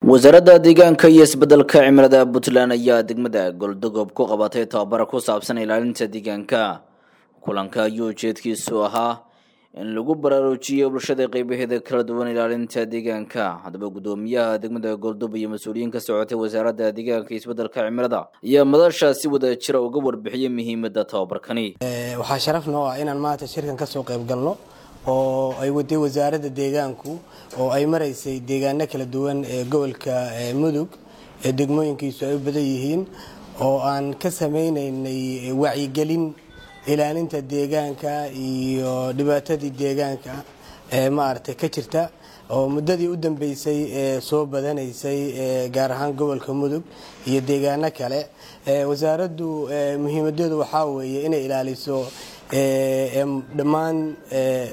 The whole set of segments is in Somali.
wasaaradda deegaanka iyo isbeddelka cimilada puntland ayaa degmada goldogob ku qabatay tababara ku saabsan ilaalinta deegaanka kulanka ayuu ujeedkiisu ahaa in lagu baraarujiyo bulshada qeybaheeda kala duwan ilaalinta deegaanka haddaba guddoomiyaha degmada goldob iyo mas-uuliyiin ka socotay wasaaradda deegaanka iyo isbeddelka cimilada ayaa madasha si wada jira uga warbixiyay muhiimadda tababarkani waxaa sharaf noo ah inaan maanta shirkan kasoo qayb galno oo ay waday wasaaradda deegaanku oo ay maraysay deegaano kala duwan ee gobolka mudug ee degmooyinkiisu ay u badan yihiin oo aan ka sameynaynay wacyigelin ilaalinta deegaanka iyo dhibaatadii deegaanka ee maaragtay ka jirta oo muddadii u dambeysay ee soo badanaysay gaar ahaan gobolka mudug iyo deegaano kale wasaaraddu muhiimadeedu waxaa weeye inay ilaaliso dhammaan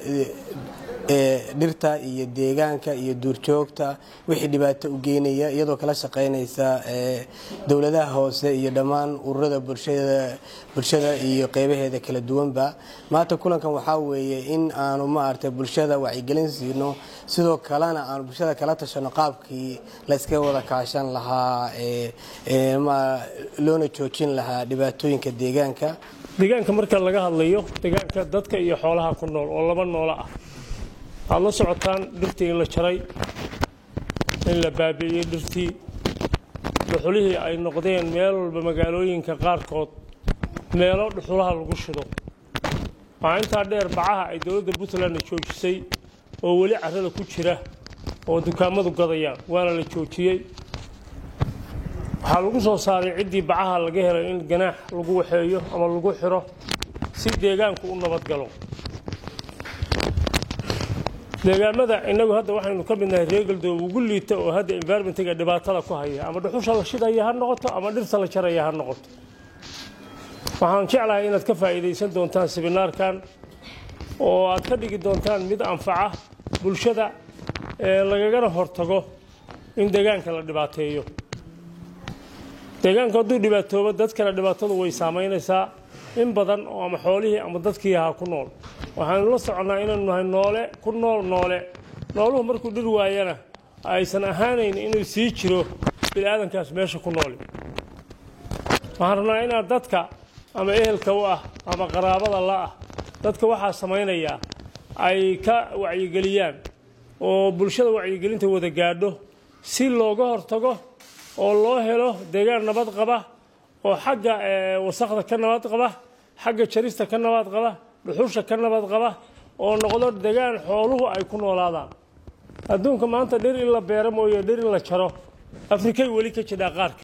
dhirta iyo deegaanka iyo duurjoogta wixii dhibaato u geynaya iyadoo kala shaqeynaysa dowladaha hoose iyo dhammaan ururada bulshada iyo qeybaheeda kala duwanba maanta kulankan waxaa weeye in aanu maaragtay bulshada wacyigelin siino sidoo kalena aanu bulshada kala tashano qaabkii layska wada kaashan lahaa loona joojin lahaa dhibaatooyinka deegaanka deegaanka marka laga hadlayo deegaanka dadka iyo xoolaha ku nool oo laba noolo ah waxaad la socotaan dhirtii in la jaray in la baabi'iyey dhirtii dhuxulihii ay noqdeen meel walba magaalooyinka qaarkood meelo dhuxulaha lagu shido waxaa intaa dheer bacaha ay dowladda puntlandna joojisay oo weli carrada ku jira oo dukaamadu gadayaan waana la joojiyey waxaa lagu soo saaray ciddii bacaha laga helay in ganaax lagu waxeeyo ama lagu xiro si deegaanku u nabadgalo deegaamada innagu hadda waxaynu ka midnahay reegaldoog ugu liita oo hadda environmentiga dhibaatada ku haya ama dhuxusha la shidaya ha noqoto ama dhirta la jaraya ha noqoto waxaan jeclahay inaad ka faa'iidaysan doontaan sibinaarkan oo aad ka dhigi doontaan mid anfaca bulshada lagagana hortago in deegaanka la dhibaateeyo deegaanku hadduu dhibaatoobo dadkana dhibaatadu way saamaynaysaa in badan oo ama xoolihii ama dadkii ahaa ku nool waxaanu la soconnaa inaynu nahay noole ku nool noole nooluhu markuu dhir waayana aysan ahaanayn inuu sii jiro biniaadankaas meesha ku nooli waxaan rabnaa inaad dadka ama ehelka u ah ama qaraabada la ah dadka waxaa samaynayaa ay ka wacyigeliyaan oo bulshada wacyigelinta wada gaadho si looga hortago oo loo helo deegaan nabad qaba oo xagga wasakda ka nabad qaba xagga jarista ka nabad qaba dhuxusha ka nabad qaba oo noqdo degaan xooluhu ay ku noolaadaan adduunka maanta dhir in la beero mooye dhir in la jaro afrikay weli ka jidhaa qaarka